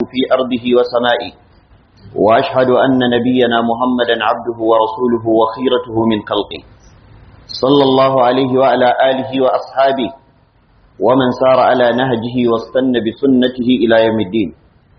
في أرضه وسمائه وأشهد أن نبينا محمدا عبده ورسوله وخيرته من خلقه صلى الله عليه وعلى آله وأصحابه ومن سار على نهجه واستنى بسنته إلى يوم الدين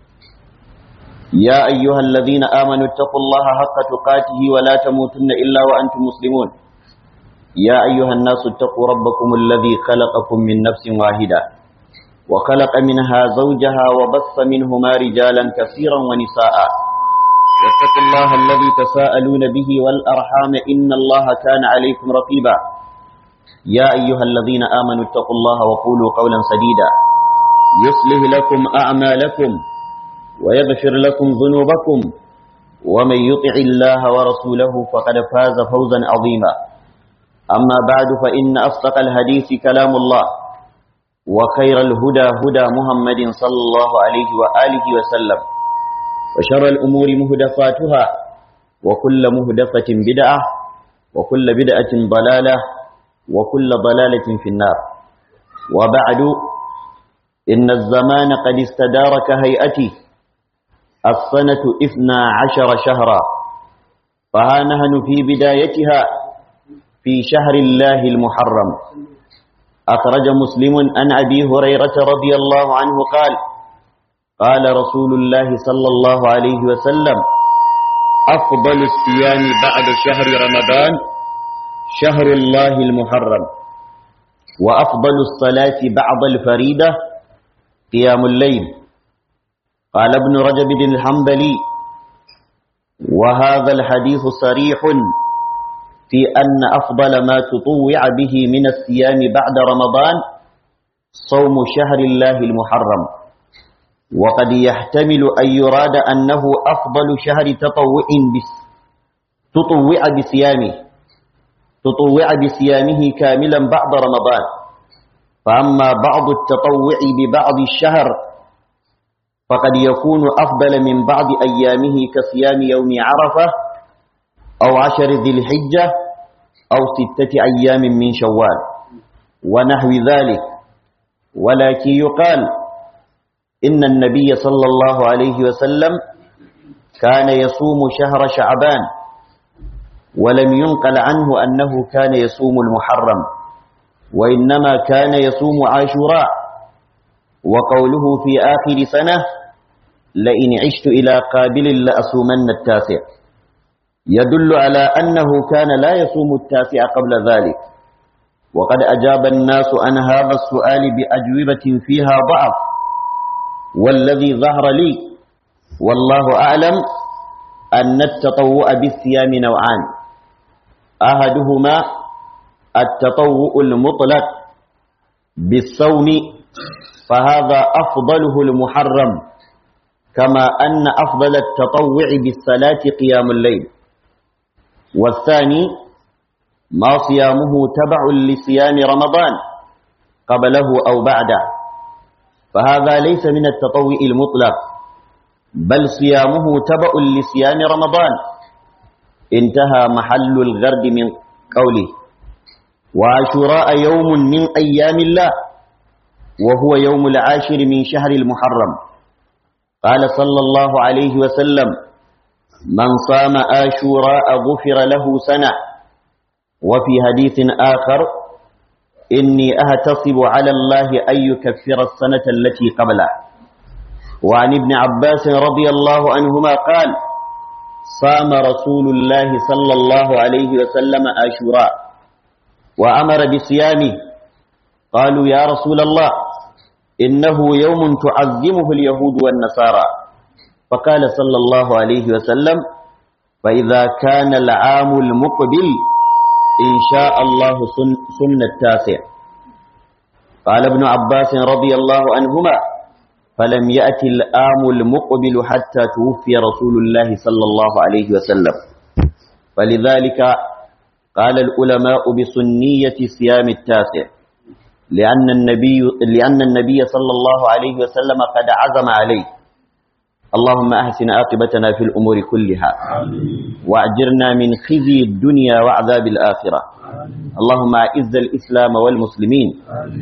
يا أيها الذين آمنوا اتقوا الله حق تقاته ولا تموتن إلا وأنتم مسلمون يا أيها الناس اتقوا ربكم الذي خلقكم من نفس واحدة وخلق منها زوجها وبث منهما رجالا كثيرا ونساء واتقوا الله الذي تساءلون به والأرحام إن الله كان عليكم رقيبا يا أيها الذين آمنوا اتقوا الله وقولوا قولا سديدا يصلح لكم أعمالكم ويغفر لكم ذنوبكم ومن يطع الله ورسوله فقد فاز فوزا عظيما أما بعد فإن أصدق الحديث كلام الله وخير الهدى هدى محمد صلى الله عليه وآله وسلم وشر الأمور مهدفاتها وكل مهدفة بدعة وكل بدعة ضلالة وكل ضلالة في النار وبعد إن الزمان قد استدار كهيئته السنة إثنى عشر شهرا فها نهن في بدايتها في شهر الله المحرم أخرج مسلم عن أبي هريرة رضي الله عنه قال قال رسول الله صلى الله عليه وسلم أفضل الصيام بعد شهر رمضان شهر الله المحرم وأفضل الصلاة بعد الفريدة قيام الليل قال ابن رجب الحنبلي وهذا الحديث صريح في أن أفضل ما تطوع به من الصيام بعد رمضان صوم شهر الله المحرم وقد يحتمل أن يراد أنه أفضل شهر تطوع بس تطوع بصيامه تطوع بصيامه كاملا بعد رمضان فأما بعض التطوع ببعض الشهر فقد يكون أفضل من بعض أيامه كصيام يوم عرفة أو عشر ذي الحجة أو ستة أيام من شوال ونحو ذلك ولكن يقال إن النبي صلى الله عليه وسلم كان يصوم شهر شعبان ولم ينقل عنه أنه كان يصوم المحرم وإنما كان يصوم عاشوراء وقوله في آخر سنة لئن عشت إلى قابل لأصومن التاسع يدل على أنه كان لا يصوم التاسع قبل ذلك وقد أجاب الناس عن هذا السؤال بأجوبة فيها ضعف والذي ظهر لي والله أعلم أن التطوع بالصيام نوعان أحدهما التطوع المطلق بالصوم فهذا أفضله المحرم كما أن أفضل التطوع بالصلاة قيام الليل والثاني ما صيامه تبع لصيام رمضان قبله أو بعده فهذا ليس من التطوع المطلق بل صيامه تبع لصيام رمضان انتهى محل الغرد من قوله وعاشوراء يوم من أيام الله وهو يوم العاشر من شهر المحرم قال صلى الله عليه وسلم من صام آشوراء غفر له سنة وفي حديث آخر إني أهتصب على الله أن يكفر السنة التي قبله وعن ابن عباس رضي الله عنهما قال صام رسول الله صلى الله عليه وسلم آشوراء وأمر بصيامه قالوا يا رسول الله إنه يوم تعظمه اليهود والنصارى فقال صلى الله عليه وسلم فإذا كان العام المقبل إن شاء الله سن التاسع قال ابن عباس رضي الله عنهما فلم يأتي الآم المقبل حتى توفي رسول الله صلى الله عليه وسلم فلذلك قال العلماء بسنية صيام التاسع لأن النبي, لأن النبي صلى الله عليه وسلم قد عزم عليه اللهم أحسن عاقبتنا في الأمور كلها وأجرنا من خزي الدنيا وعذاب الآخرة اللهم أعز الإسلام والمسلمين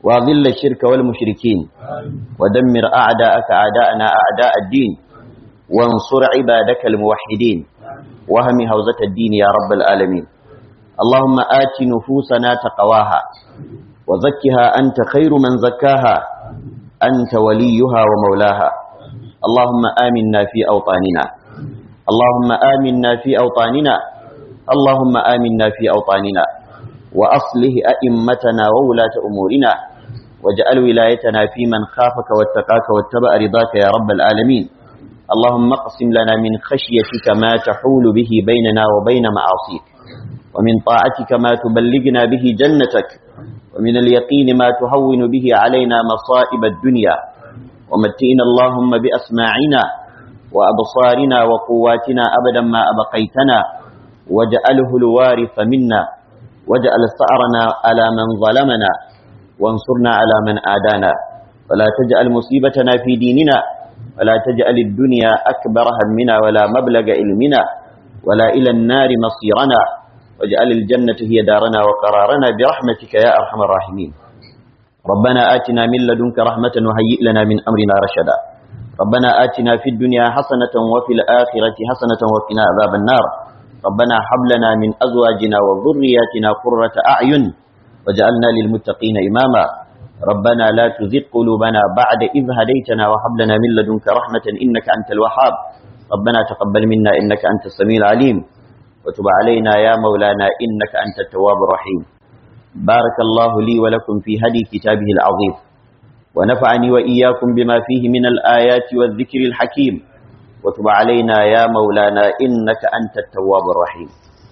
وأذل الشرك والمشركين ودمر أعداءك أعداءنا أعداء الدين وانصر عبادك الموحدين وهم هوزة الدين يا رب العالمين اللهم آت نفوسنا تقواها وزكها أنت خير من زكاها أنت وليها ومولاها اللهم آمنا في أوطاننا اللهم آمنا في أوطاننا اللهم آمنا في أوطاننا وأصله أئمتنا وولاة أمورنا واجعل ولايتنا في من خافك واتقاك واتبع رضاك يا رب العالمين اللهم اقسم لنا من خشيتك ما تحول به بيننا وبين معاصيك ومن طاعتك ما تبلغنا به جنتك ومن اليقين ما تهون به علينا مصائب الدنيا ومتئنا اللهم بأسماعنا وأبصارنا وقواتنا أبدا ما أبقيتنا واجعله الوارث منا واجعل ثأرنا على من ظلمنا وانصرنا على من آدانا ولا تجعل مصيبتنا في ديننا ولا تجعل الدنيا أكبر همنا ولا مبلغ علمنا ولا إلى النار مصيرنا واجعل الجنة هي دارنا وقرارنا برحمتك يا أرحم الراحمين ربنا آتنا من لدنك رحمة وهيئ لنا من أمرنا رشدا ربنا آتنا في الدنيا حسنة وفي الآخرة حسنة وقنا عذاب النار ربنا هب لنا من أزواجنا وذرياتنا قرة أعين وجعلنا للمتقين إماما ربنا لا تزغ قلوبنا بعد إذ هديتنا وهب لنا من لدنك رحمة إنك أنت الوهاب ربنا تقبل منا إنك أنت السميع العليم وتب علينا يا مولانا إنك أنت التواب الرحيم بارك الله لي ولكم في هدي كتابه العظيم ونفعني وإياكم بما فيه من الآيات والذكر الحكيم وتب علينا يا مولانا إنك أنت التواب الرحيم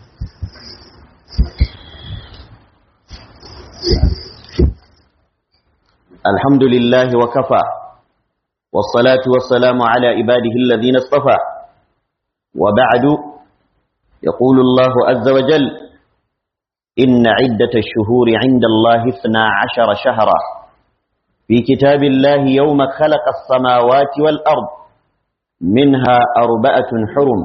الحمد لله وكفى والصلاة والسلام على عباده الذين اصطفى وبعد يقول الله عز وجل إن عدة الشهور عند الله اثنا عشر شهرا في كتاب الله يوم خلق السماوات والأرض منها أربعة حرم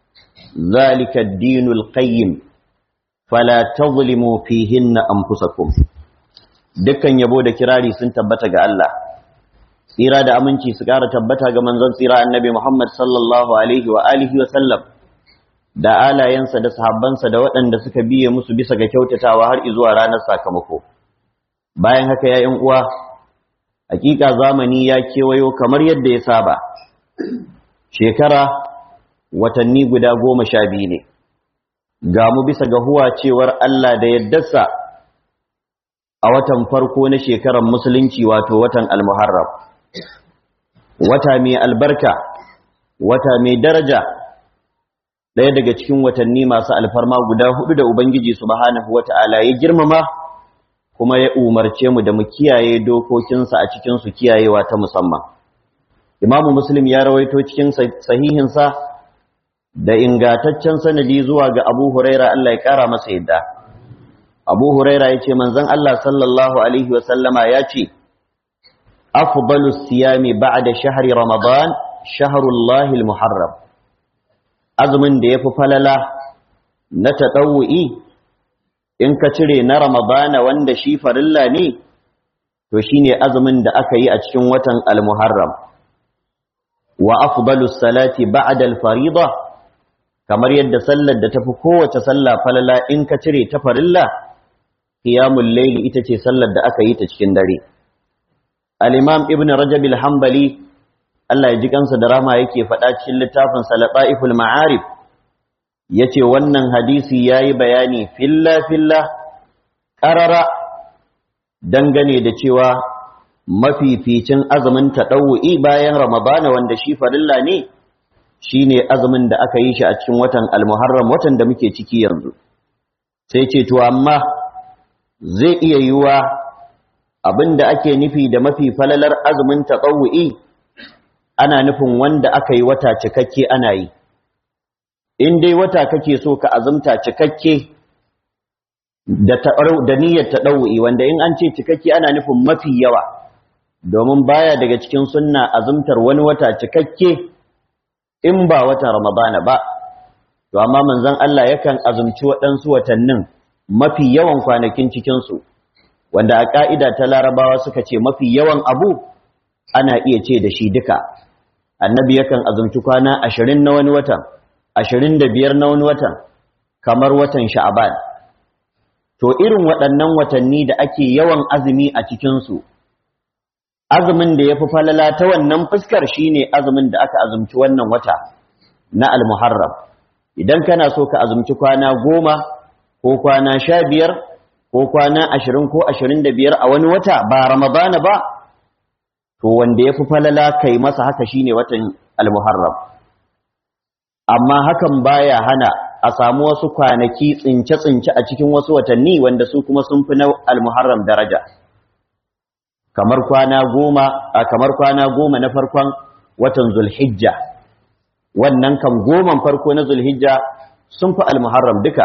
ذلك الدين القيم فلا تظلموا فيهن أنفسكم dukkan yabo da kirari sun tabbata ga Allah tsira da aminci su ƙara tabbata ga manzon tsira annabi Muhammad sallallahu alaihi wa alihi wa sallam da alayensa da sahabbansa da waɗanda suka biye musu bisa ga kyautatawa har zuwa ranar sakamako bayan haka ya ƴan uwa hakika zamani ya kewayo kamar yadda ya saba shekara watanni guda goma sha biyu ne ga mu bisa ga huwa cewar Allah da yaddarsa a watan farko na shekarar musulunci wato watan almuharram wata mai albarka wata mai daraja ɗaya daga cikin watanni masu alfarma guda hudu da ubangiji subhanahu wata'ala ya girmama kuma ya umarce mu da mu kiyaye dokokinsa a cikin su kiyayewa ta musamman imamu muslim ya rawaito cikin sahihinsa da ingataccen sanadi zuwa ga abu huraira Allah ya kara masa yadda abu huraira ya ce manzon Allah sallallahu alaihi wasallama ya ce afdalus siyami ba'da shahri ramadan shahrullahi almuharram azumin da yafi falala na tadawwi in ka cire na ramadana wanda shi farilla ne to shine azumin da aka yi a cikin watan almuharram wa afdalus salati ba'da alfarida kamar yadda sallar da tafi kowace sallah falala in ka cire ta farilla qiyamul layli ita ce sallar da aka yi ta cikin dare al-imam ibn rajab al-hanbali Allah ya ji kansa da rama yake faɗa cikin littafin salataiful ma'arif yace wannan hadisi yayi bayani filla filla qarara dangane da cewa mafificin azumin tadawwi bayan ramadana wanda shi farilla ne shine azumin da aka yi shi a cikin watan al-muharram watan da muke ciki yanzu sai ce to amma zai iya yiwa abinda ake nufi da mafi falalar azumin taqawwi ana nufin wanda aka yi wata cikakke ana yi in dai wata kake so ka azumta cikakke da da niyyar taqawwi wanda in an ce cikakke ana nufin mafi yawa domin baya daga cikin sunna azumtar wani wata cikakke in ba wata ramadana ba to amma manzon Allah yakan azumci waɗansu watannin mafi yawan kwanakin cikinsu wanda a ƙa'ida ta larabawa suka ce mafi yawan abu ana iya ce da shi duka annabi yakan azumci kwana ashirin na wani watan ashirin da biyar na wani watan kamar watan sha'aban to irin waɗannan watanni da ake yawan azumi a cikinsu azumin da ya fi falala ta wannan fuskar shine azumin da aka azumci wannan wata na almuharram idan kana so ka azumci kwana goma ko kwana sha biyar ko kwana ashirin ko ashirin da biyar a wani wata ba ramadana ba to wanda ya fi falala kai masa haka shine watan almuharram amma hakan baya hana a samu wasu kwanaki tsince-tsince a cikin wasu watanni wanda su kuma sun fi na almuharram daraja kamar kwana goma a kamar kwana goma na farkon watan zulhijja wannan kan goman farko na zulhijja sun fi almuharram duka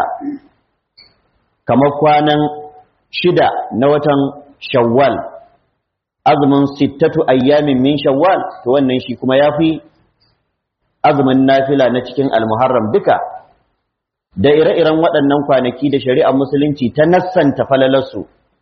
kamar kwanan shida na watan shawwal azumin sittatu ayyamin min shawwal to wannan shi kuma yafi azumin nafila na cikin almuharram duka da ire-iren waɗannan kwanaki da shari'ar musulunci ta nassanta falalarsu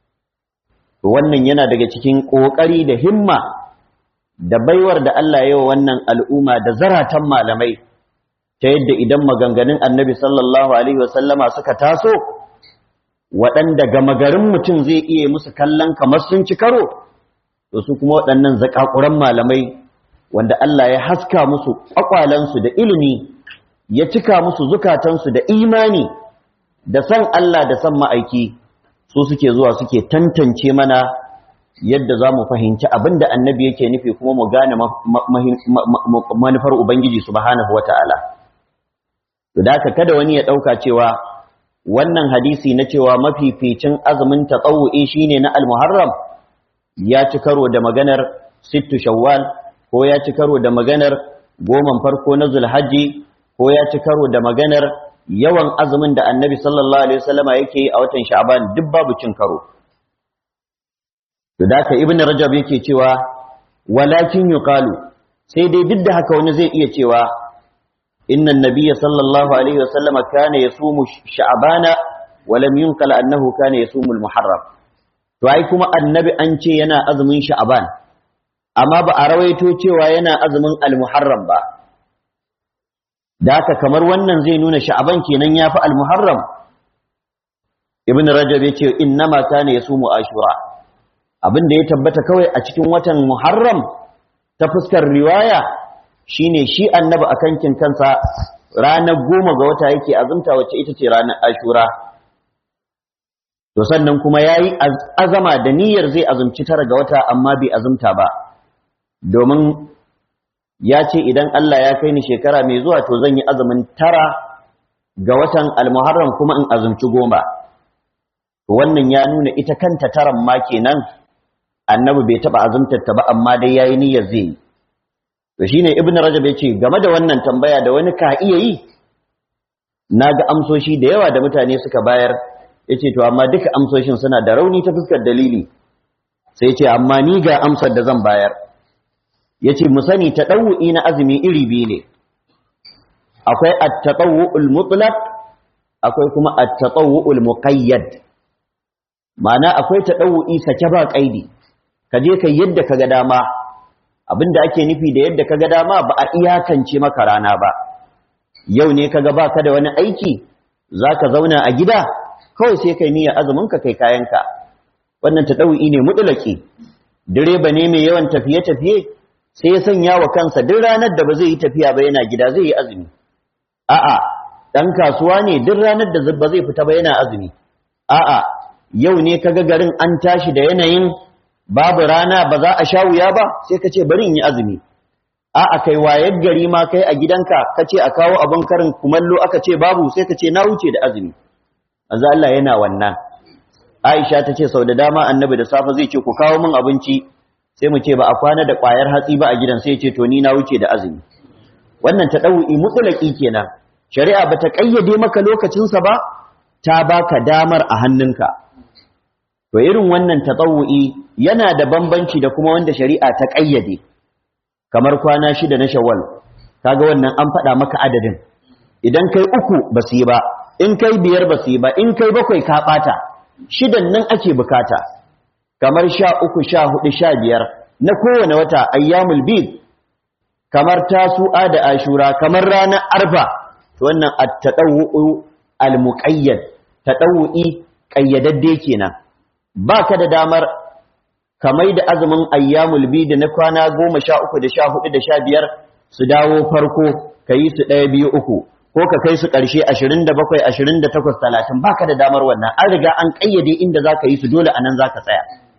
to wannan yana daga cikin ƙoƙari da himma da baiwar da Allah ya wa wannan al'umma da zaratan malamai ta yadda idan maganganun annabi sallallahu alaihi wasallama suka taso waɗanda gama garin mutum zai iya musu kallon kamar sun ci karo to su kuma waɗannan zakakuran malamai wanda Allah ya haska musu ƙwaƙwalansu da ilimi ya cika musu zukatansu da imani da san Allah da san ma'aiki su suke zuwa suke tantance mana yadda za mu fahimci abin da annabi yake nufi kuma mu gane manufar Ubangiji subhanahu wa ta'ala. Da haka kada wani ya ɗauka cewa wannan hadisi na cewa mafificin azumin tatsawu'i shine na al-muharram ya ci karo da maganar sittu shawwal ko ya ci karo da maganar goman farko na zulhajji ko ya ci karo da maganar yawan azumin da annabi sallallahu alaihi wasallama yake yi a watan sha'ban duk babu cin karo to da ka ibnu rajab yake cewa walakin yuqalu sai dai duk da haka wani zai iya cewa inna an-nabiyya sallallahu alaihi wasallama kana yasumu sha'bana wa lam yunqal annahu kana yasumu al-muharram to ai kuma annabi an ce yana azumin sha'ban amma ba a rawaito cewa yana azumin al-muharram ba da haka kamar wannan zai nuna sha'aban kenan yafi al-muharram ibn rajab yace innama kana yasumu ashura abinda ya tabbata kawai a cikin watan muharram ta fuskar riwaya shine shi annabi akan kin kansa ranar goma ga wata yake azumta wacce ita ce ranar ashura to sannan kuma yayi azama da niyyar zai azumci tara ga wata amma bai azumta ba domin ya ce idan Allah ya kai ni shekara mai zuwa to zan yi azumin tara ga watan almuharram kuma in azumci goma wannan ya nuna ita kanta taran ma kenan annabi bai taba azumtar ta ba amma dai yayi niyyar zai yi to shine ibnu rajab yace game da wannan tambaya da wani ka iya yi naga amsoshi da yawa da mutane suka bayar yace to amma duka amsoshin suna da rauni ta fuskar dalili sai yace amma ni ga amsar da zan bayar yace mu sani tadawu'i na azumi iri biyu ne akwai at-tatawwu'ul mutlaq akwai kuma at-tatawwu'ul muqayyad ma'ana akwai tadawu'i sake ba kaidi kaje kai yadda kaga dama abinda ake nufi da yadda kaga dama ba a iyakance maka rana ba yau ne kaga baka da wani aiki zaka zauna a gida kawai sai kai niyyar azumin ka kai kayanka wannan tadawu'i ne mutlaqi direba ne mai yawan tafiye-tafiye sai ya sanya wa kansa duk ranar da ba zai yi tafiya ba yana gida zai yi azumi a'a dan kasuwa ne duk ranar da ba zai fita ba yana azumi a'a yau ne kaga garin an tashi da yanayin babu rana ba za a sha wuya ba sai ka ce bari in yi azumi a'a kai wayar gari ma kai a gidanka ka ce a kawo abin karin kumallo aka ce babu sai ka ce na wuce da azumi manzo Allah yana wannan Aisha ta ce sau da dama annabi da safe zai ce ku kawo min abinci sai mu ce ba a kwana da ƙwayar hatsi ba a gidan sai ce to ni na wuce da azumi wannan ta ɗau'i mutsulaki kenan shari'a ba ta ƙayyade maka lokacinsa ba ta baka damar a hannunka to irin wannan ta yana da bambanci da kuma wanda shari'a ta ƙayyade kamar kwana shida na shawwal kaga wannan an faɗa maka adadin idan kai uku ba su yi ba in kai biyar ba su yi ba in kai bakwai ka ɓata shidan nan ake bukata kamar sha uku sha hudu sha biyar na kowane wata ayyamul bid kamar tasu'a da ashura kamar ranar arfa to wannan at-tadawwu al-muqayyad tadawwi qayyadadde kenan baka da damar kamar da azumin ayyamul bid na kwana 13 da 14 da 15 su dawo farko kayi su ɗaya biyu uku ko ka kai su ƙarshe 27 28 30 baka da damar wannan an riga an kayyade inda zaka yi su dole anan zaka tsaya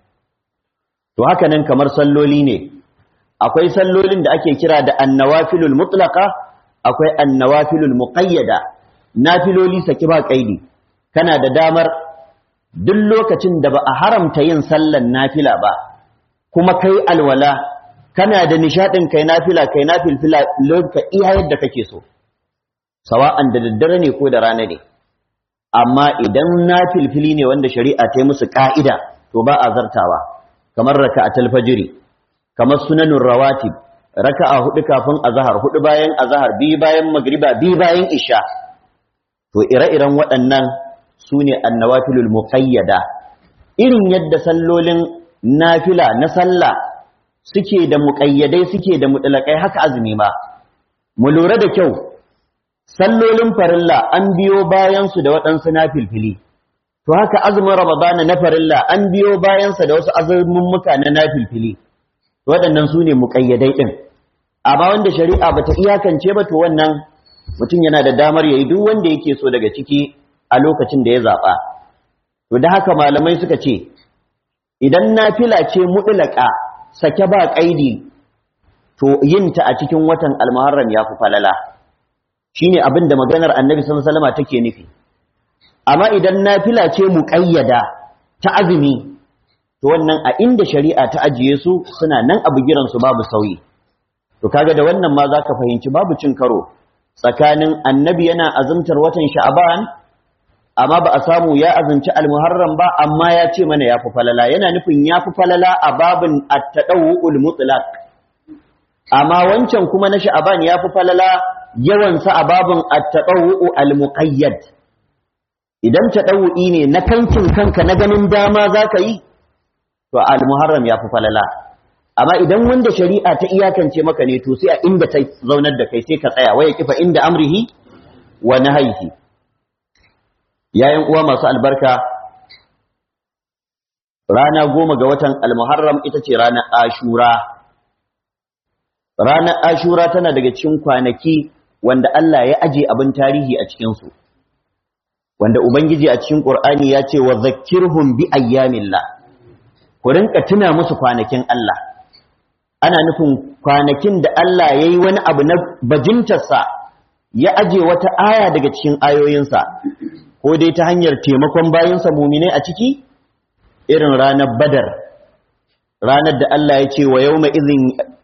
to haka nan kamar salloli ne akwai sallolin da ake kira da annawafilul mutlaqa akwai annawafilul muqayyada nafiloli saki ba kaidi kana da damar duk lokacin da ba a haramta yin sallan nafila ba kuma kai alwala kana da nishadin kai nafila kai nafilfila lokacin iya yadda kake so sawa'an da daddare ne ko da rana ne amma idan nafilfili ne wanda shari'a ta yi musu ka'ida to ba a zartawa kamar raka'atul fajri kamar sunanun rawatib raka'a hudu kafin azhar hudu bayan azhar bi bayan magriba bi bayan isha to ire-iren waɗannan sune annawafilul muqayyada irin yadda sallolin nafila na sallah suke da muqayyadai suke da mutlaqai haka azumi ma mu lura da kyau sallolin farilla an biyo bayan su da waɗansu nafilfili to haka azumin ramadana na farilla an biyo bayansa da wasu azumummuka na nafilfili waɗannan su ne muƙayyadai ɗin amma wanda shari'a bata iyakance ba to wannan mutum yana da damar yayi duk wanda yake so daga ciki a lokacin da ya zaɓa to da haka malamai suka ce idan nafila ce mutlaka sake ba ƙaidi to yinta a cikin watan almuharram ya fi falala shine abin da maganar annabi sallallahu alaihi wasallam take nufi amma idan nafila ce muƙayyada ta azumi to wannan a inda shari'a ta ajiye su suna nan a bugiran su babu sauyi to kaga da wannan ma zaka fahimci babu cin karo tsakanin annabi yana azumtar watan sha'ban amma ba a samu ya azumci almuharram ba amma ya ce mana yafi falala yana nufin yafi falala a babin at-tadawwul mutlaq amma wancan kuma na sha'ban yafi falala yawan sa a babin at-tadawwu al-muqayyad idan taɗawu'i ne na kankin kanka na ganin dama za ka yi to al-muharram ya fi falala amma idan wanda shari'a ta iyakance maka ne to sai a inda ta zaunar da kai sai ka tsaya waya kifa inda amrihi wa nahyihi yayin uwa masu albarka rana goma ga watan al-muharram ita ce ranar ashura ranar ashura tana daga cikin kwanaki wanda Allah ya aje abin tarihi a cikinsu wanda Ubangiji a cikin Ƙur'ani ya ce wa zakirhum bi ayyamillah ku rinka tuna musu kwanakin Allah ana nufin kwanakin da Allah ya yi wani abu na bajintarsa ya aje wata aya daga cikin ayoyinsa ko dai ta hanyar taimakon bayansa muminai a ciki irin ranar badar ranar da Allah ya ce wa yawma izin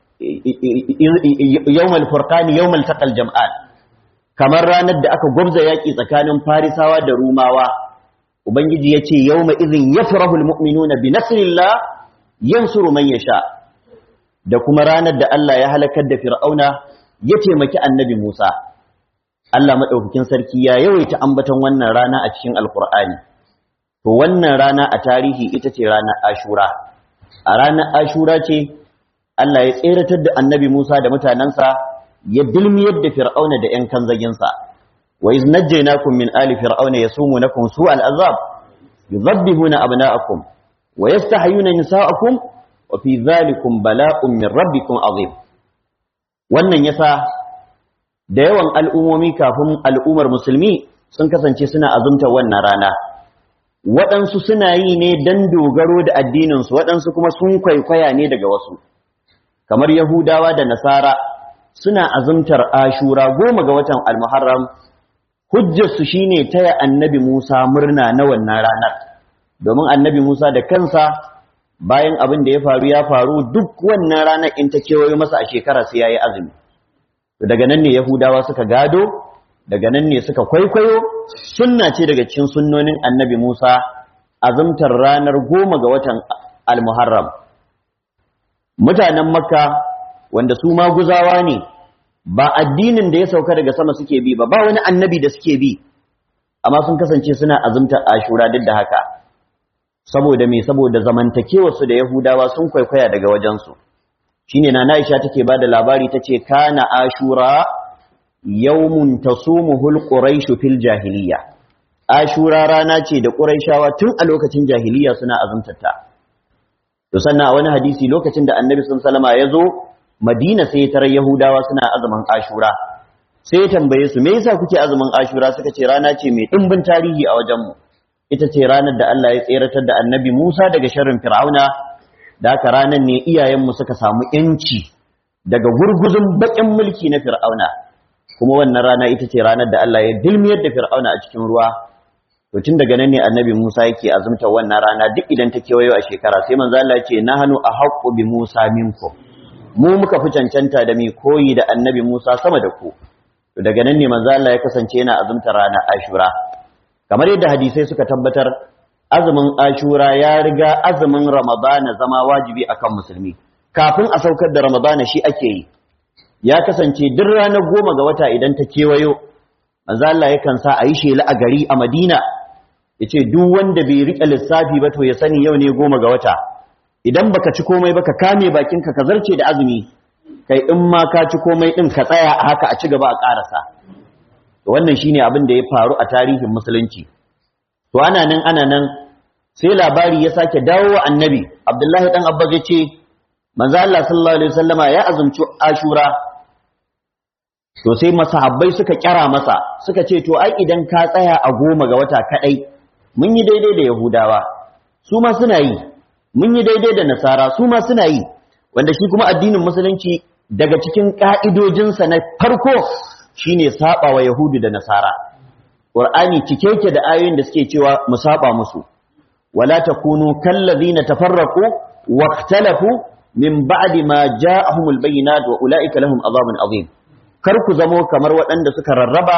yawmal furqani yawmal taqal jam'an kamar ranar da aka gwabza yaƙi tsakanin farisawa da rumawa ubangiji ya ce yau ma izin ya farahul mu'minuna bi nasirillah yansuru man yasha da kuma ranar da Allah ya halakar da fir'auna ya taimaki annabi Musa Allah madaukakin sarki ya yawaita ambaton wannan rana a cikin alkur'ani to wannan rana a tarihi ita ce ranar ashura a ranar ashura ce Allah ya tseratar da annabi Musa da mutanensa ya dilmiyar da fir'auna da ‘yan kanzaginsa, wa iz najjainakum min ali fir'auna ya sumu na kun su al'azab, yi zabbihuna abna'akum, wa ya stahayuna nisa'akum, wa fi zalikum bala'un min rabbikum azim. Wannan yasa da yawan al'ummomi kafin al'ummar musulmi sun kasance suna azumta wannan rana. Waɗansu suna yi ne don dogaro da addininsu, waɗansu kuma sun kwaikwaya ne daga wasu, kamar Yahudawa da Nasara suna azumtar ashura goma ga watan almuharram hujjarsu shine taya annabi Musa murna na wannan ranar domin annabi Musa da kansa bayan abin da ya faru ya faru duk wannan ranar in ta kewayo masa a shekara sai yayi azumi to daga nan ne yahudawa suka gado daga nan ne suka kwaikwayo sunna ce daga cikin sunnonin annabi Musa azumtar ranar goma ga watan almuharram mutanen makka wanda su maguzawa ne ba addinin da ya sauka daga sama suke bi ba ba wani annabi da suke bi amma sun kasance suna azumtar ashura duk da haka saboda me saboda zamantakewarsu da yahudawa sun kwaikwaya daga wajensu shine na Aisha take bada labari tace kana ashura yawmun tasumuhul quraish fil jahiliya ashura rana ce da quraishawa tun a lokacin jahiliya suna azumtata to sannan a wani hadisi lokacin da annabi sallallahu alaihi ya zo madina sai tarar yahudawa suna azumin ashura sai ya tambaye su me yasa kuke azumin ashura suka ce rana ce mai dimbin tarihi a wajenmu ita ce ranar da Allah ya tseratar da annabi Musa daga sharrin fir'auna da haka ranar ne iyayenmu suka samu yanci daga gurguzun bakin mulki na fir'auna kuma wannan rana ita ce ranar da Allah ya dilmiyar da fir'auna a cikin ruwa to tun daga nan ne annabi Musa yake azumta wannan rana duk idan ta kewayo a shekara sai manzo Allah ya ce nahnu ahaqqu bi Musa minkum mu muka fi cancanta da mai koyi da annabi Musa sama da ku to daga nan ne manzo Allah ya kasance yana azumta ranar Ashura kamar yadda hadisai suka tabbatar azumin Ashura ya riga azumin Ramadana zama wajibi akan musulmi kafin a saukar da Ramadana shi ake yi ya kasance duk ranar goma ga wata idan ta kewayo manzo Allah yakan sa a yi shela a gari a Madina yace duk wanda bai rike lissafi ba to ya sani yau ne goma ga wata idan baka ci komai ba ka kame bakinka ka zarce da azumi kai in ma ka ci komai din ka tsaya a haka a ci gaba a karasa wannan shine abin da ya faru a tarihin musulunci to ana nan ana nan sai labari ya sake dawo wa annabi Abdullahi dan Abbas ya ce manzo Allah sallallahu alaihi wasallama ya azumci Ashura to sai masahabbai suka kyara masa suka ce to ai idan ka tsaya a goma ga wata kadai mun yi daidai da Yahudawa su ma suna yi mun yi daidai da Nasara su ma suna yi wanda shi kuma addinin musulunci daga cikin ka'idojinsa na farko shine saba wa Yahudu da Nasara Qur'ani cike yake da ayoyin da suke cewa mu saba musu wala takunu kallazina tafarraqu واختلفوا من بعد ما جاءهم البينات واولئك لهم عذاب عظيم kar ku zamo kamar waɗanda suka rarraba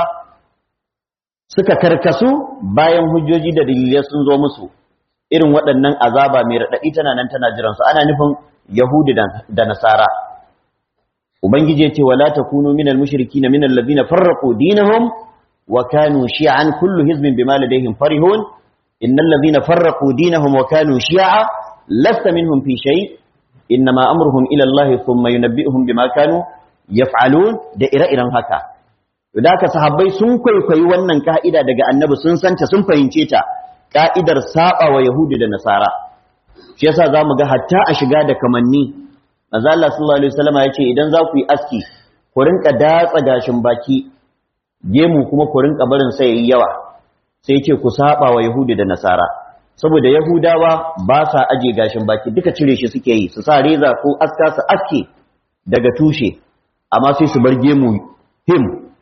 suka karkasu bayan hujjoji da dalilai sun zo musu irin waɗannan azaba mai raɗaɗi tana nan tana jiransu ana nufin yahudi da nasara ubangiji ya ce wala takunu minal mushrikina minal ladina farraqu dinahum wa kanu shi'an kullu hizbin bima ladayhim farihun innal ladina farraqu dinahum wa kanu shi'a lasta minhum fi shay innama amruhum ila Allah thumma yunabbi'uhum bima kanu yaf'alun da ire-iren haka da haka sahabbai sun kwaikwayi wannan ka'ida daga annabi sun santa sun fahimce ta ka'idar saba wa yahudi da nasara shi yasa zamu ga hatta a shiga da kamanni manzo Allah sallallahu alaihi wasallam yace idan za ku yi aski ku rinka datsa gashin baki gemu kuma ku rinka barin sai yayi yawa sai yace ku saba wa yahudi da nasara saboda yahudawa ba sa aje gashin baki duka cire shi suke yi su sa reza ko aska su aske daga tushe amma sai su bar gemu him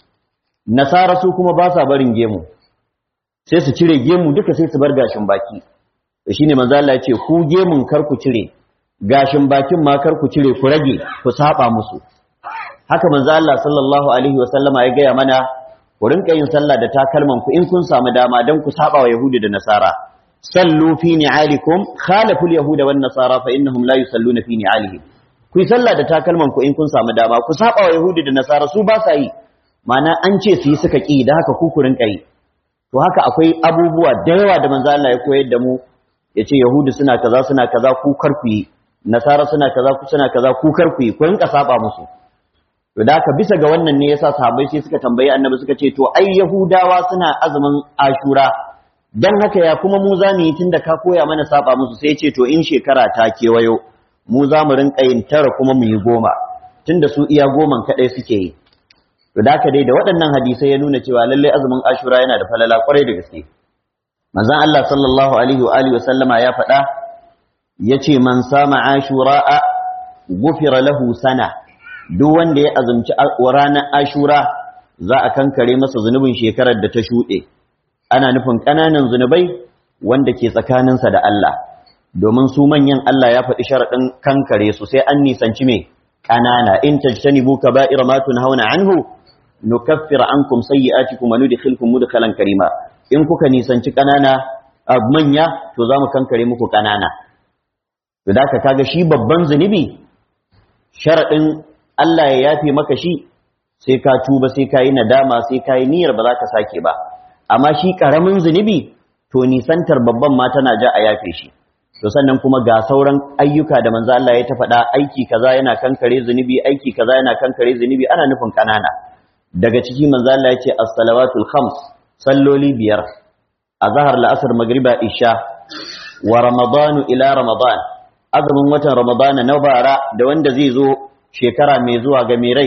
nasara su kuma ba sa barin gemu sai su cire gemu duka sai su bar gashin baki da shine manzo Allah ya ce ku gemun kar ku cire gashin bakin ma kar ku cire ku rage ku saba musu haka manzo Allah sallallahu alaihi wa sallama ya gaya mana ku rinka yin sallah da takalman ku in kun samu dama dan ku saba wa yahudi da nasara sallu fi ni'alikum khalafu al-yahuda wan nasara fa innahum la yusalluna fi ni'alihim ku yi sallah da takalman ku in kun samu dama ku saba wa yahudi da nasara su ba sa yi ma'ana an ce su yi suka ki da haka ku ku rinka yi to haka akwai abubuwa da yawa da manzo Allah ya koyar da mu yace yahudi suna kaza suna kaza ku kar ku yi nasara suna kaza ku suna kaza ku kar ku yi ku rinka saba musu to da haka bisa ga wannan ne yasa sahabbai sai suka tambayi annabi suka ce to ai yahudawa suna azumin ashura dan haka ya kuma mu za mu yi tunda ka koya mana saba musu sai ya ce to in shekara ta kewayo mu za mu rinka yin tara kuma mu yi goma tunda su iya goman kadai suke yi to da haka dai da waɗannan hadisai ya nuna cewa lalle azumin ashura yana da falala kwarai da gaske manzon Allah sallallahu alaihi wa alihi wa sallama ya faɗa yace man sama ashura gufira lahu sana duk wanda ya azumci ranar ashura za a kankare masa zunubin shekarar da ta shuɗe ana nufin ƙananan zunubai wanda ke tsakaninsa da Allah domin su manyan Allah ya faɗi sharaɗin kankare su sai an nisanci me ƙanana in tajtanibu kaba'ira ma tunhauna anhu nukaffir ankum sayyi'atikum wa nudkhilkum mudkhalan karima in kuka nisanci ƙanana manya to za mu kankare muku ƙanana to da kaga shi babban zunubi sharaɗin Allah ya yafe maka shi sai ka tuba sai ka yi nadama sai ka yi niyyar ba za ka sake ba amma shi ƙaramin zunubi to nisantar babban ma tana ja a yafe shi to sannan kuma ga sauran ayyuka da manzo Allah ya ta faɗa aiki kaza yana kankare zunubi aiki kaza yana kankare zunubi ana nufin kanana daga ciki manzo Allah ya ce as-salawatul khams salloli biyar azhar la'asar magriba isha wa ramadanu ila ramadan azumin watan ramadan na bara da wanda zai zo shekara mai zuwa ga mai rai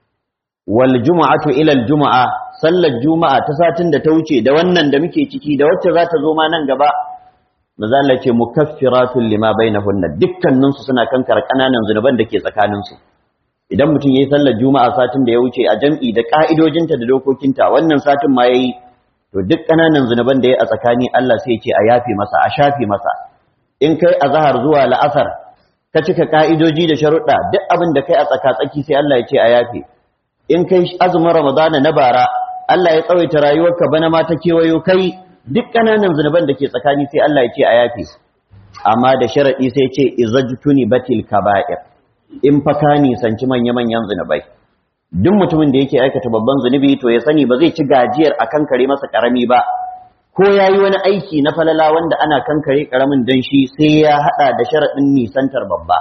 wal jumu'atu ila al jumu'a sallar juma'a ta satin da ta wuce da wannan da muke ciki da wacce za ta zo ma nan gaba maza Allah ce mukaffiratun lima bainahunna dukkanin su suna kankar kananan zunuban da ke tsakanin su idan mutum yayi sallar juma'a satin da ya wuce a jam'i da ka'idojinta da dokokinta wannan satin ma yayi to duk kananan zunuban da yayi a tsakani Allah sai ya ce a yafe masa a shafe masa in kai azhar zuwa la'asar ka cika ka'idoji da sharuɗa duk abin da kai a tsaka-tsaki sai Allah ya ce a yafe in kai azumin ramadana na bara Allah ya tsawaita rayuwarka bana ma ta kewayo kai duk ƙananan zunuban da ke tsakani sai Allah ya ce a yafe amma da sharaɗi sai ce izajtuni batil kaba'ir in fa ka nisanci manya-manyan zunubai duk mutumin da yake aikata babban zunubi to ya sani ba zai ci gajiyar a kankare masa karami ba ko ya yi wani aiki na falala wanda ana kankare karamin dan shi sai ya haɗa da sharaɗin nisantar babba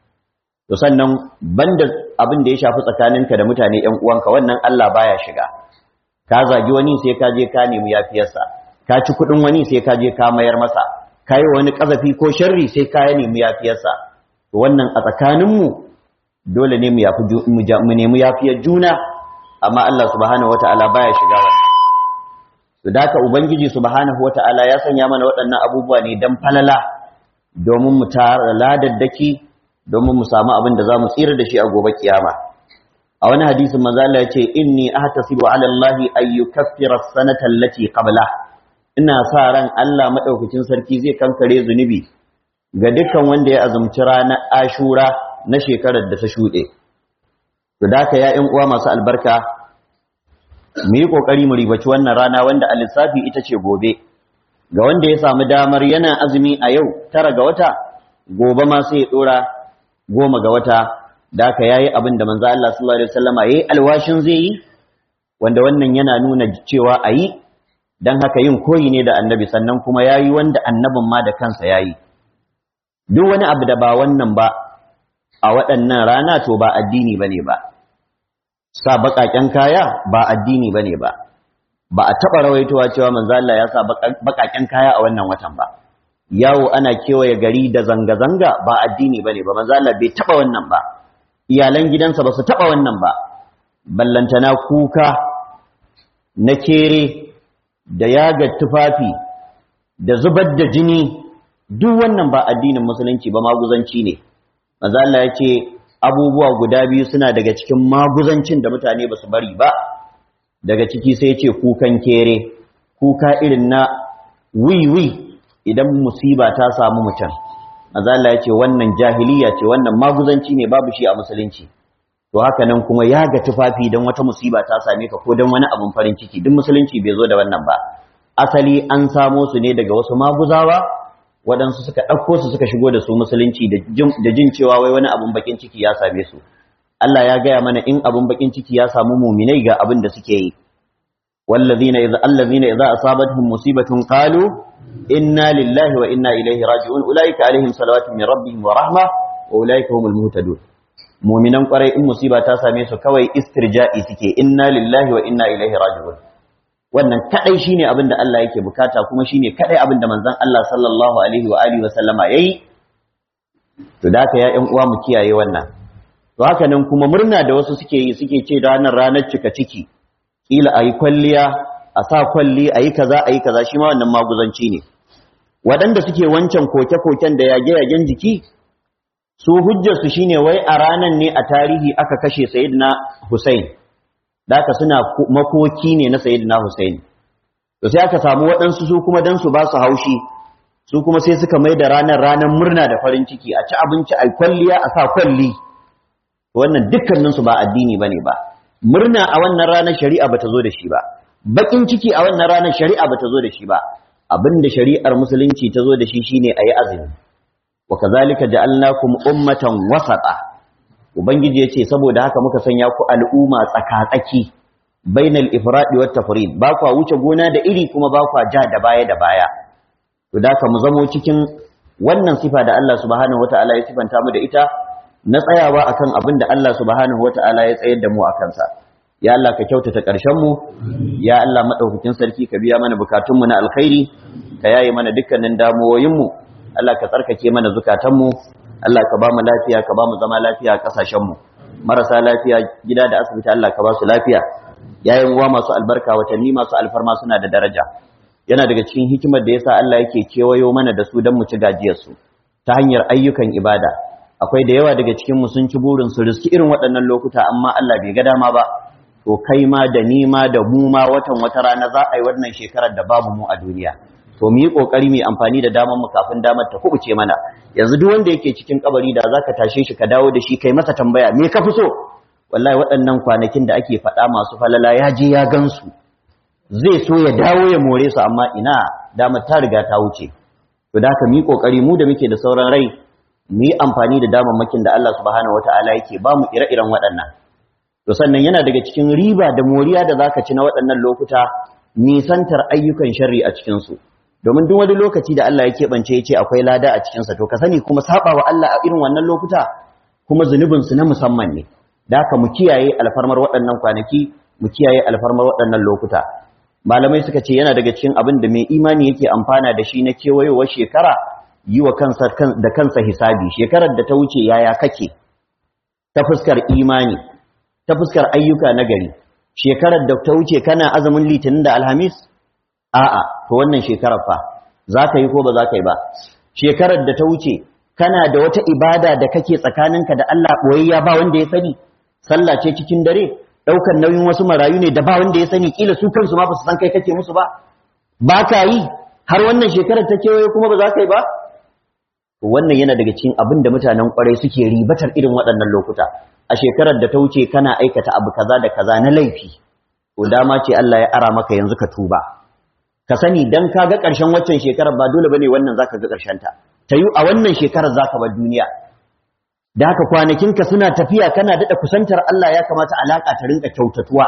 to sannan banda abin da ya shafi tsakaninka da mutane ƴan uwanka wannan Allah baya shiga ka zagi wani sai ka je ka nemi yafiyarsa ka ci kuɗin wani sai ka je ka mayar masa ka yi wani ƙazafi ko sharri sai ka nemi yafiyarsa to wannan a tsakaninmu dole ne mu nemi yafiyar juna amma Allah subhanahu wata'ala baya shiga wannan to da haka ubangiji subhanahu wata'ala ya sanya mana waɗannan abubuwa ne dan falala domin mu tara ladaddaki domin mu samu abin da za mu tsira da shi a gobe kiyama a wani hadisin manzo Allah ya ce inni ahtasibu ala Allah ay yukaffira as-sanata allati qabla ina sa ran Allah madaukakin sarki zai kankare zunubi ga dukkan wanda ya azumci ranar Ashura na shekarar da ta shuɗe to da haka ya ƴan uwa masu albarka mu yi kokari mu ribaci wannan rana wanda a lissafi ita ce gobe ga wanda ya samu damar yana azumi a yau tara ga wata gobe ma sai ya dora goma ga wata da aka yayi abin da manzo Allah sallallahu alaihi wasallama yayi alwashin zai yi wanda wannan yana nuna cewa ayi dan haka yin koyi ne da annabi sannan kuma yayi wanda annabin ma da kansa yayi duk wani abu da ba wannan ba a waɗannan rana to ba addini bane ba sa baƙaƙen kaya ba addini bane ba ba a taɓa rawaitowa cewa manzo Allah ya sa baƙaƙen kaya a wannan watan ba yawo ana kewaye gari da zanga-zanga ba addini bane ba manzo Allah bai taba wannan ba iyalan gidansa ba su taba wannan ba ballantana kuka na kere da yaga tufafi da zubar da jini duk wannan ba addinin musulunci ba maguzanci ne manzo Allah ya ce abubuwa guda biyu suna daga cikin maguzancin da mutane ba su bari ba daga ciki sai ya ce kukan kere kuka irin na wiwi idan musiba ta samu mutum azalla ya ce wannan jahiliya ce wannan maguzanci ne babu shi a musulunci to haka nan kuma ya ga tufafi don wata musiba ta same ka ko don wani abun farin ciki duk musulunci bai zo da wannan ba asali an samo su ne daga wasu maguzawa waɗansu suka ɗauko su suka shigo da su musulunci da jin cewa wai wani abun bakin ciki ya same su Allah ya gaya mana in abun bakin ciki ya samu muminai ga abin da suke yi wallazina idza allazina idza asabatuhum musibatun qalu inna lillahi wa inna ilaihi raji'un ulaika alaihim salawatu min rabbihim wa rahma wa ulaika humul muhtadun mu'minan kwarai in musiba ta same su kawai istirja'i suke inna lillahi wa inna ilaihi raji'un wannan kadai shine abin da Allah yake bukata kuma shine kadai abin da manzon Allah sallallahu alaihi wa alihi wa sallama yayi to da haka ya ƴan uwa mu kiyaye wannan to haka nan kuma murna da wasu suke yi suke ce ranar ranar cika ciki kila ayi kwalliya a sa kwalli ayi kaza ayi kaza shi ma wannan maguzanci ne waɗanda suke wancan koke-koken da yage-yagen jiki su hujjarsu shine wai a ranan ne a tarihi aka kashe sayyidina Hussein daka suna makoki ne na sayyidina Hussein to sai aka samu waɗansu su kuma dan su ba su haushi su kuma sai suka mai da ranar ranar murna da farin ciki a ci abinci a kwalliya a sa kwalli wannan dukkaninsu ba addini bane ba murna a wannan ranar shari'a bata zo da shi ba bakin ciki a wannan ranar shari'a bata zo da shi ba abinda shari'ar musulunci ta zo da shi shine ayi azumi wa kazalika ja'alnakum ummatan wasata ubangiji yace saboda haka muka sanya ku al'umma tsaka-tsaki bainal ifradi wat tafrid ba kwa wuce gona da iri kuma ba kwa ja da baya da baya to da ka mu zamo cikin wannan sifa da Allah subhanahu wata'ala ya sifanta mu da ita na tsayawa akan abin da Allah subhanahu wata'ala ya tsayar da mu a kansa ya Allah ka kyautata ƙarshen mu ya Allah madaukakin sarki ka biya mana bukatun mu na alkhairi ka yaye mana dukkanin damuwoyin mu Allah ka tsarkake mana zukatan mu Allah ka ba mu lafiya ka ba mu zama lafiya a ƙasashen mu marasa lafiya gida da asibiti Allah ka ba su lafiya yayin uwa masu albarka watanni masu alfarma suna da daraja yana daga cikin hikimar da yasa Allah yake kewayo mana da su don mu ci gajiyar su ta hanyar ayyukan ibada akwai da yawa daga cikin mu sun ci burin su riski irin waɗannan lokuta amma Allah bai ga dama ba to kai ma da ni ma da mu ma watan wata rana za a yi wannan shekarar da babu mu a duniya to mu yi kokari mu amfani da damar mu kafin damar ta kubuce mana yanzu duk wanda yake cikin kabari da zaka tashe shi ka dawo da shi kai masa tambaya me ka fi so wallahi waɗannan kwanakin da ake faɗa masu falala ya je ya gansu zai so ya dawo ya more su amma ina damar ta riga ta wuce to da haka mu yi kokari mu da muke da sauran rai mu yi amfani da damammakin da Allah subhanahu wataala yake ba mu ire-iren waɗannan to sannan yana daga cikin riba da moriya da zaka ci na waɗannan lokuta nisantar ayyukan sharri a cikin su domin duk wani lokaci da Allah ya keɓance ya ce akwai lada a cikinsa to ka sani kuma saba wa Allah a irin wannan lokuta kuma zunubinsu na musamman ne da haka mu kiyaye alfarmar waɗannan kwanaki mu kiyaye alfarmar waɗannan lokuta malamai suka ce yana daga cikin abin da mai imani yake amfana da shi na kewayowar shekara yi wa kansa da kansa hisabi shekarar da ta wuce yaya kake ta fuskar imani ta fuskar ayyuka na gari shekarar da ta wuce kana azumin litinin da alhamis a'a to wannan shekarar fa za ka yi ko ba za ka yi ba shekarar da ta wuce kana da wata ibada da kake tsakaninka da Allah boyayya ba wanda ya sani sallah ce cikin dare daukar nauyin wasu marayu ne da ba wanda ya sani kila su kansu ma ba su san kai kake musu ba ba ka yi har wannan shekarar ta kewaye kuma ba za ka yi ba to wannan yana daga cikin abin da mutanen kwarai suke ribatar irin waɗannan lokuta a shekarar da ta wuce kana aikata abu kaza da kaza na laifi to dama ce Allah ya ara maka yanzu ka tuba ka sani dan ka ga ƙarshen waccan shekarar ba dole bane wannan zaka ga ƙarshen ta ta yi a wannan shekarar zaka bar duniya da haka kwanakinka suna tafiya kana daɗa kusantar Allah ya kamata alaƙa ta rinka kyautatuwa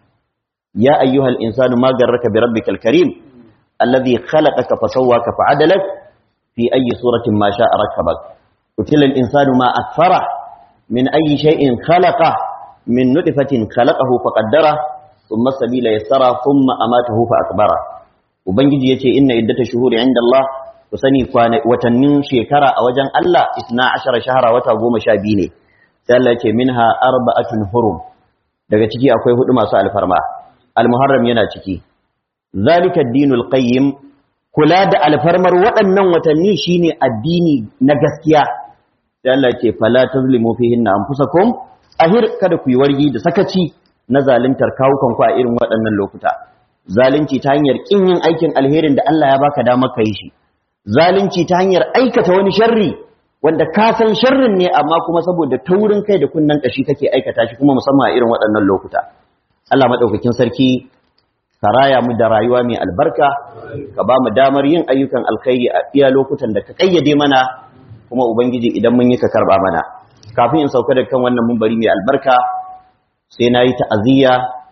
ya ayyuhal insanu ma garraka bi rabbikal karim alladhi khalaqaka fa sawwaka fa adalak fi ayyi suratin ma sha'a rakkabak qutila al insanu ma akfara min ayyi shay'in khalaqa min nutfatin khalaqahu fa qaddara thumma sabila yassara thumma amatahu fa akbara ubangiji yace inna iddatash shuhuri inda Allah ku sani watannin shekara a wajen Allah isna ashara shahara wata goma sha biyu ne sai Allah ce minha arba'atun hurum daga ciki akwai hudu masu alfarma almuharram yana ciki zalika ad-dinul qayyim kula da alfarmar waɗannan watanni shine addini na gaskiya sai Allah ce fala tazlimu fihinna anfusakum ahir kada ku yi wargi da sakaci na zaluntar kawukan ku a irin waɗannan lokuta zalunci ta hanyar kin yin aikin alherin da Allah ya baka damar kai shi zalunci ta hanyar aikata wani sharri wanda ka san sharrin ne amma kuma saboda taurin kai da kunnan kashi kake aikata shi kuma musamman a irin waɗannan lokuta Allah madaukakin sarki ka raya mu da rayuwa mai albarka ka ba mu damar yin ayyukan alkhairi a iya lokutan da ka kayyade mana kuma ubangiji idan mun yi ka karba mana kafin in sauka da kan wannan mumbari mai albarka sai na yi ta'aziyya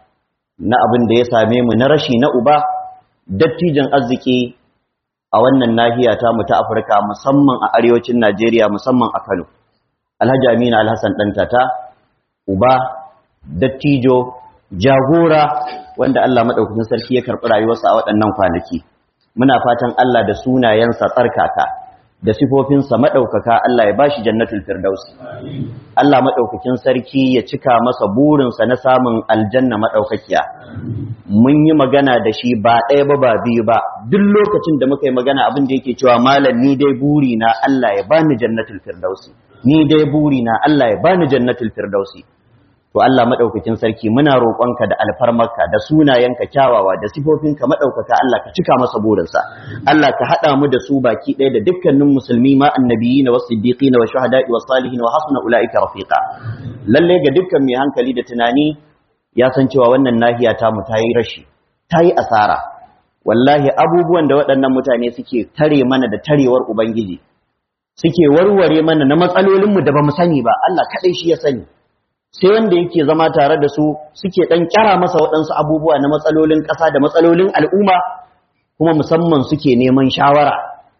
na abin da ya same mu na rashi na uba dattijan arziki a wannan nahiya ta mu ta Afirka musamman a arewacin Najeriya musamman a Kano Alhaji Aminu Alhassan dan tata uba dattijo jagora wanda Allah madaukakin sarki ya karɓi rayuwarsa a waɗannan kwanaki muna fatan Allah da sunayensa tsarkaka da sifofinsa madaukaka Allah ya bashi jannatul firdaus Allah madaukakin sarki ya cika masa burinsa na samun aljanna madaukakiya mun yi magana da shi ba ɗaya ba ba biyu ba duk lokacin da muka yi magana abin da yake cewa malam ni dai buri na Allah ya bani jannatul firdausi ni dai buri na Allah ya bani jannatul firdausi to Allah madaukakin sarki muna roƙonka da alfarmarka da sunayenka kyawawa da sifofinka madaukaka Allah ka cika masa burinsa Allah ka hada mu da su baki ɗaya da dukkanin musulmi ma annabiyina was siddiqina wa shuhada'i was salihin wa hasuna ulaika rafiqa lalle ga dukkan mai hankali da tunani ya san cewa wannan nahiya ta mu ta yi rashi ta yi asara wallahi abubuwan da waɗannan mutane suke tare mana da tarewar ubangiji suke warware mana na matsalolinmu da ba mu sani ba Allah kaɗai shi ya sani sai wanda yake zama tare da su suke ɗan kyara masa waɗansu abubuwa na matsalolin ƙasa da matsalolin al'umma kuma musamman suke neman shawara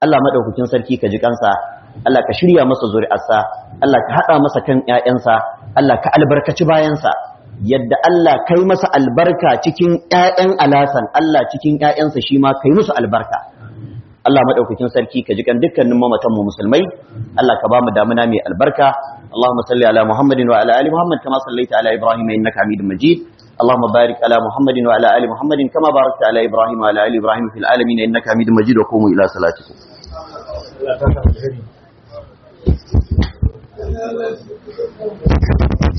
Allah madaukakin sarki ka ji kansa Allah ka shirya masa zuri'arsa Allah ka hada masa kan ƴaƴansa Allah ka albarkaci bayansa yadda Allah kai masa albarka cikin ƴaƴan alasan Allah cikin ƴaƴansa shi ma kai musu albarka Allah madaukakin sarki ka ji kan dukkanin mamatan mu musulmai Allah ka ba mu damuna mai albarka Allahumma salli ala Muhammadin wa ala ali Muhammad kama sallaita ala Ibrahim innaka Hamidum Majid اللهم بارك على محمد وعلى ال محمد كما باركت على ابراهيم وعلى ال ابراهيم في العالمين انك حميد مجيد وقوموا الى صلاتكم Allah ta